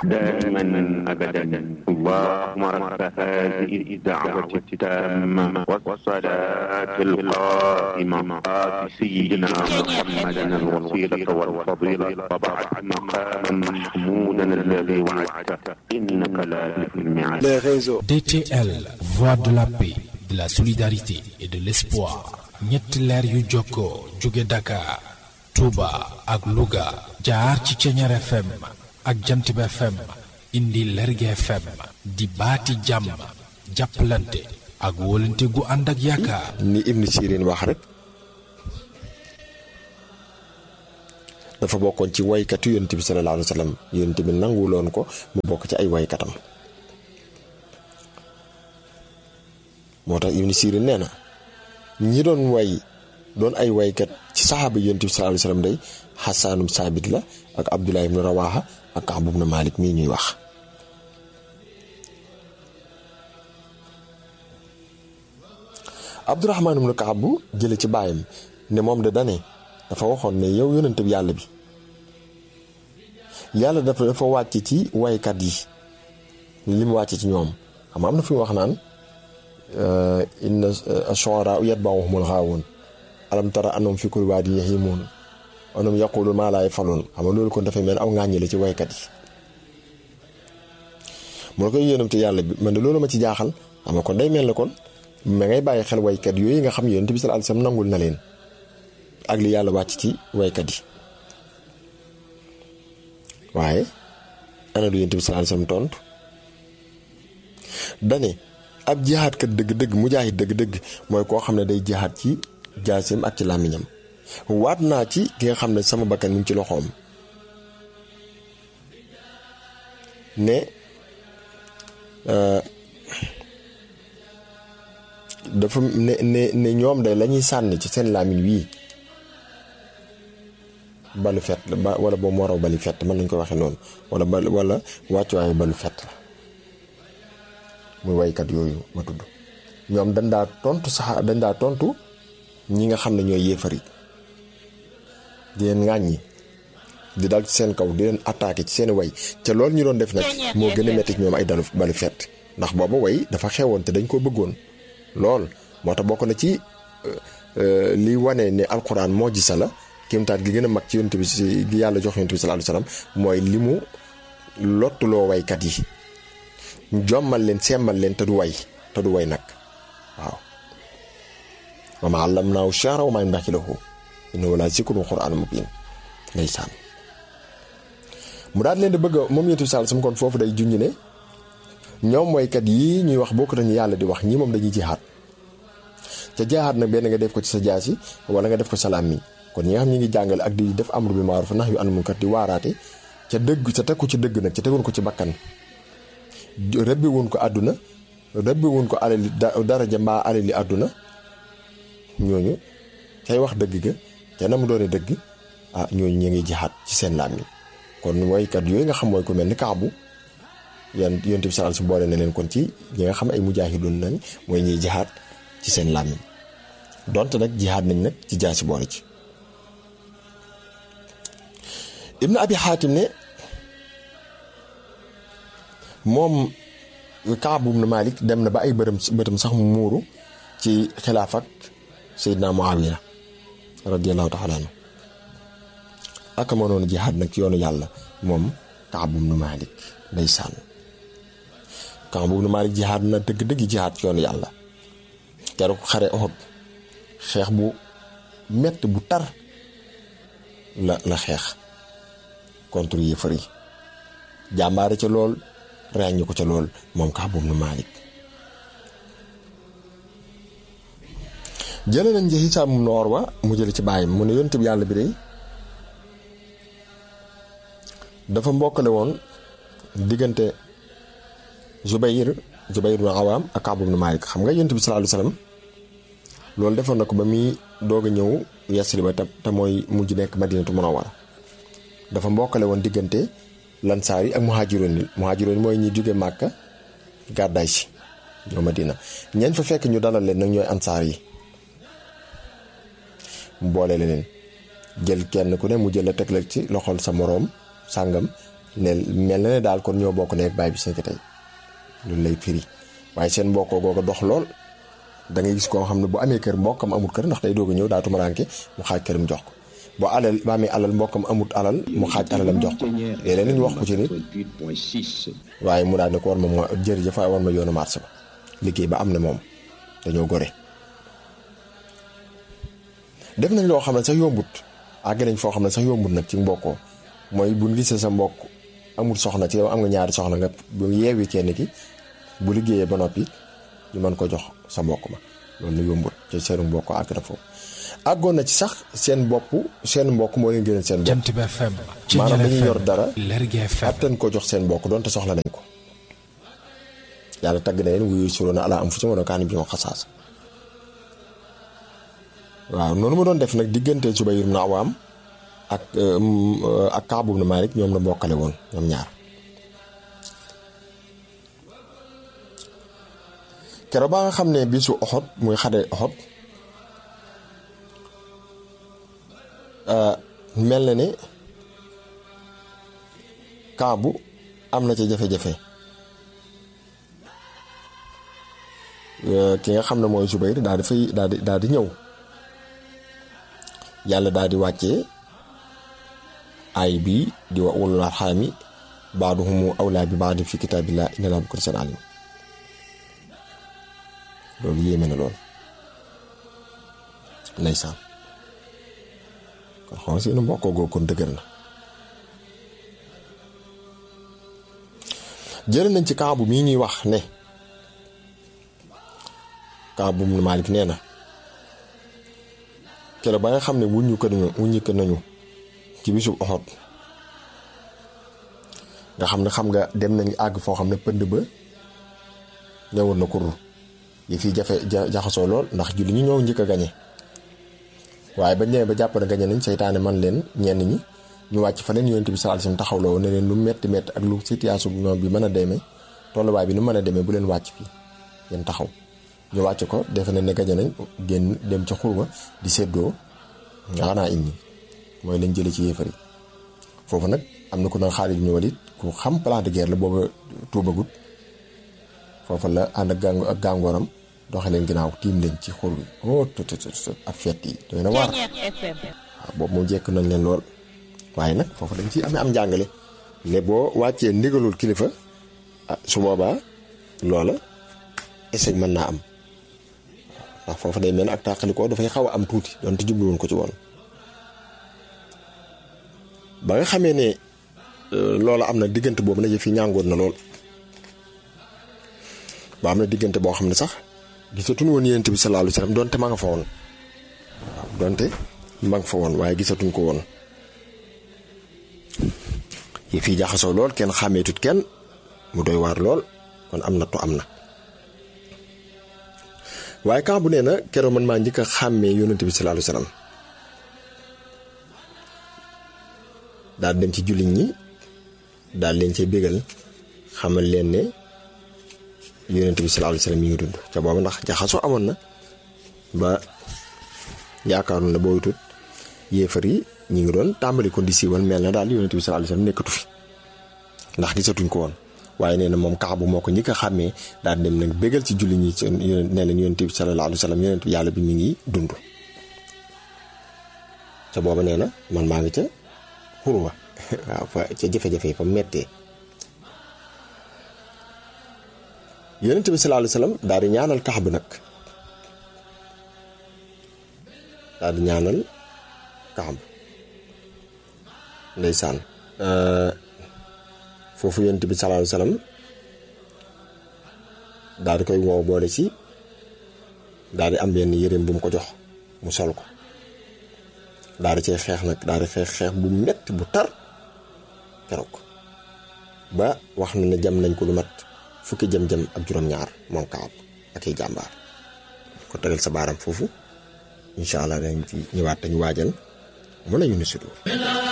دائما أبدا اللهم رب هذه الدعوة التامة والصلاة القائمة آت سيدنا محمدا الوسيلة والفضيلة وبعد مقاما محمودا الذي وعدته إنك لا تخلف الميعاد les réseaux. DTL, voix de la paix, de la solidarité et de l'espoir. ñetti leer yu jokkoo jóge Dakar, Touba ak Louga jaar ci Ceñeer FM ak Jantib FM indi Lerge FM di baati jàmm jàppalante ak wóolante gu ànd ak yaakaar. ni Ibn Sirin wax rek dafa bokkoon ci waykatu yonent bi sallallahu alayhi wa sallam yonent bi nanguloon ko mu bokk ci ay waykatam moo tax Ibn Sirin nee na ñi doon way doon ay waykat ci saxaaba yonent bi sallallahu alayhi wa sallam day xasaanum saabit la ak Abdullah ibn Rawaha ak Kaab ibn Malik mii ñuy wax Abdurahmaan ibn Kaab bu jële ci baayam ne moom de dane dafa waxoon ne yow yonent bi yàlla bi yàlla dafa dafa wàcc ci waykat yi li mu wàcc ci ñoom xam nga am na fi mu wax naan inna ash-shu'araa yatba'uhumul ghaawuun alam tara annahum fi kulli waadin yahiimuun annahum yaquuluuna maa laa yaf'aluun xam nga loolu kon dafay mel aw ŋàññi la ci waykat yi mu ne ko yonent yàlla bi man de loolu ma ci jaaxal xam nga kon day mel ne kon ma ngay bàyyi xel waykat yooyu nga xam yonent bi sallallahu alayhi wasallam nangul na leen ak li yàlla wàcc ci waykat yi waaye ana du yonent bi sallallahu alayhi wasallam tontu dane ab jihaad kat dëgg-dëgg mujaahid dëgg-dëgg mooy koo xam ne day jihaad ci jaaseem ak ci làmmiñam waat naa ci ki nga xam ne sama bakkan mu ngi ci loxoom ne dafa ne ne ne ñoom day la ñuy sànni ci seen làmmiñ wii balu fett la ba wala boobu moo raw bali fett mën nañ ko waxee noonu wala bal wala wàccuwaayu balu fett la muy waykat yooyu ma tudd ñoom dañ daa tontu sax dañ daa tontu ñi nga xam ne ñooy yéefar yi di leen ŋàññi di dal ci seen kaw di leen attaqué ci seen way ca loolu ñu doon def nag moo gën a metti ci ñoom ay dalu balu fett ndax booba way dafa xewoon te dañ koo bëggoon lool moo tax bokk na ci li wane ne alxuraan moo gisa la kéemtaat gi gën a mag ci yonent bi si gi yàlla jox yonent bi sallallahu alayhi wasallam mooy li mu lottuloo waykat yi jommal leen semmal leen te du way te du way nag waaw wa maa allamnaahu shi'ra wa maa yanbaghi lahu innahu la zikrun qur'aanun mubiin ndeysaan mu daal leen di bëgg moom yonent bi sallallahu alayhi wasallam kon foofu day junj ne ñoom waykat yii ñuy wax bokk nañu yàlla di wax ñii moom dañuy jihaat ca jihaat nag benn nga def ko ci sa jaasi wala nga def ko sa làmmiñ kon ñi nga xam ñi ngi jàngale ak di def amru bil ma'ruf nax yu anil munkar di waaraate ca dëgg ca teg ko ci dëgg nag ca tegoon ko ci bakkan rëbbi woon ko àdduna rëbbi woon ko alali daraja mbaa alali àdduna ñooñu cay wax dëgg ga ca na mu doone dëgg ah ñooñu ñu ngi jihaat ci seen làmmiñ kon woykat yooyu nga xam mooy ko mel ni kaabu yan yonent bi sallallahu alayhi wasallam boole na leen kon ci ñi nga xam ay mujaahidoon nañ mooy ñiy jihaat ci seen làmmiñ donte nag jihaat nañ nag ci jaasi boole ci ibnu abi xaatim ne moom Kaab ibn Malik dem na ba ay bërëm bëtam sax mu muuru ci xilaaf ak Seydina Muawiya radiyallahu taala anhu ak mënoon jihaad nag ci yoonu yàlla moom Kaab ibn Malik ndeysaan Kaab ibn Malik jihaad na dëgg-dëgg jihaad ci yoonu yàlla keroog xare Uhud xeex bu mett bu tar la la xeex contre yéefar yi jàmbaare ca lool ràññi ko ca lool moom Kaab ibn Malik jële nañ ci Hisaam ibn Urwa mu jële ci bàyyam mu ne yonent bi yàlla bi de dafa mbokkale woon diggante Zubayr Zubayr ibn Awaam ak Kaab ibn Malik xam nga yonent bi sallallahu alayhi wasallam loolu defoon na ko ba muy doog a ñëw Yasriba te te mooy mujj nekk Madinatu Munawwara dafa mbokkale woon diggante lansaar yi ak muhaajiroon yi muhaajiroon yi mooy ñi jóge Màkka gàddaay si ñoo Madina ñeent fa fekk ñu dalal leen nag ñooy ansaar yi mu boole leen jël kenn ku ne mu jël la teg la ci loxol sa moroom sàngam ne mel na ne daal kon ñoo bokk nekk baay bi seen tey loolu lay firi waaye seen mbokkoo googa dox lool da ngay gis koo xam ne bu amee kër mbokkam amut kër ndax day doog a ñëw daa tumuraanke mu xaaj këram jox ko bu alal ba amee alal mbokkam amut alal mu xaaj alalam jox ko léeg-léeg ñu wax ko ci nit waaye mu daal ne ko war ma ma jërëjëf waaye war ma yoonu marché ba liggéey ba am na moom dañoo gore def nañ loo xam ne sax yombut àgg nañ foo xam ne sax yombut nag ci mbokkoo mooy bu ñu gisee sa mbokk amul soxna ci yow am nga ñaari soxna nga bu yeewi kenn ki bu liggéeyee ba noppi ñu mën ko jox sa mbokk ma loolu yombut ci seen mbokk àgg na foofu àggoon na ci sax seen bopp seen mbokk moo leen gënal seen bopp Jant bi FM maanaam dañuy yor dara Lergui FM attan ko jox seen mbokk doonte soxla nañ ko yàlla tagg na leen wuyu suroona ala am fu ci mën a kaani bi ma xasaas waaw noonu ma doon def nag diggante Zubayr ibn Awaam ak ak Kaab ibn Maalik ñoom la bokkale woon ñoom ñaar keroog ba nga xam ne bisu Uhud muy xare Uhud mel na ne Kaabu am na ca jafe-jafe ki nga xam ne mooy Zubayr daal di fay daal di daal di ñëw yàlla daal di wàccee ay bi di wa ulul arxaami baaduhumu awlaa bi baadin fi kitaabillah inna laa bi kulli shay'in alim loolu yéeme na lool ndeysaan kon xam nga seenu mbokkoo googu kon dëgër na jële nañ ci kaabu mii ñuy wax ne kaabu mu Maalik nee na keroog ba nga xam ne wuññu ko nañu wuññu ko nañu ci bisub Uhud nga xam ne xam nga dem nañu àgg foo xam ne pënd ba ñëwoon na kur yi fii jafe jaxasoo lool ndax julli ñi ñëw njëkk a gañe waaye bañ ñëwee ba jàpp na gañe nañ seytaane man leen ñenn ñi ñu wàcc fa leen yonent bi sallallahu alayhi wasallam taxawloo ne leen lu metti metti ak lu situation bi moom bi mën a demee tolluwaay bi nu mën a demee bu leen wàcc fii ngeen taxaw ñu wàcc ko defe ne ne gañe nañ génn dem ca xurba di séddoo nga xanaa indi mooy lañ jële ci yéefar yi foofu nag am na ku naan Xaalid ibn Walid ku xam plan de guerre la booba tuubagut foofu la ànd ak gàng ak gàngooram doxe leen ginnaaw tiim leen ci xur bi oh tut ak fett yi doy na waar waaw boobu moom jekk nañ leen lool waaye nag foofu dañ ci amee am njàngale ne boo wàccee ndigalul kilifa ah su boobaa loola échec mën naa am ndax foofu day mel ak tàqalikoo dafay xaw a am tuuti donte jubluwoon ko ci woon ba nga xamee ne loola am na diggante boobu nag fi ñàngoon na lool ba am na diggante boo xam ne sax gisatuñ woon yonent bi sallallahu alayhi wasallam donte ma nga fa woon waaw donte ma nga fa woon waaye gisatuñ ko woon yi fii jaxasoo lool kenn xàmmeetut kenn mu doy waar lool kon am na to am na waaye kan bu nee na keroog man maa njëkk a xàmmee yonent bi sallallahu alayhi wasallam daal dem ci jullit ñi daal leen cee bégal xamal leen ne yonent bi sallallahu alayhi wasallam mi ngi dund ca boobu ndax jaxasoo amoon na ba yaakaaroon na booy tut yéefar yi ñi ngi doon tàmbali ko di siiwal mel na daal yonent bi sallallahu alayhi wasallam nekkatu fi ndax gisatuñ ko woon waaye nee na moom Kaabu moo ko ñi ko xàmmee daal dem nag bégal ci julli ñi seen ne leen yonent bi sallallahu alayhi wasallam yonent yàlla bi mi ngi dund ca booba nee na man maa ngi ca xurwa waaw fa ca jafe-jafe fa mettee yonent bi sallallahu alayhi wasallam daal di ñaanal Kaab nag daal di ñaanal Kaab ndeysaan foofu yonent bi sallallahu alayhi wasallam daal di koy woo boole ci daal di am benn yëreem bu mu ko jox mu sol ko daal di cee xeex nag daal di xeex xeex bu metti bu tar keroog ba wax na ne jam nañ ko lu mat fukki jam-jam ak juróom-ñaar moom Kaab ak ay jàmbaar ko tegal sa baaram foofu incha allah dañ ci ñëwaat dañu waajal mu la ñu ni sudur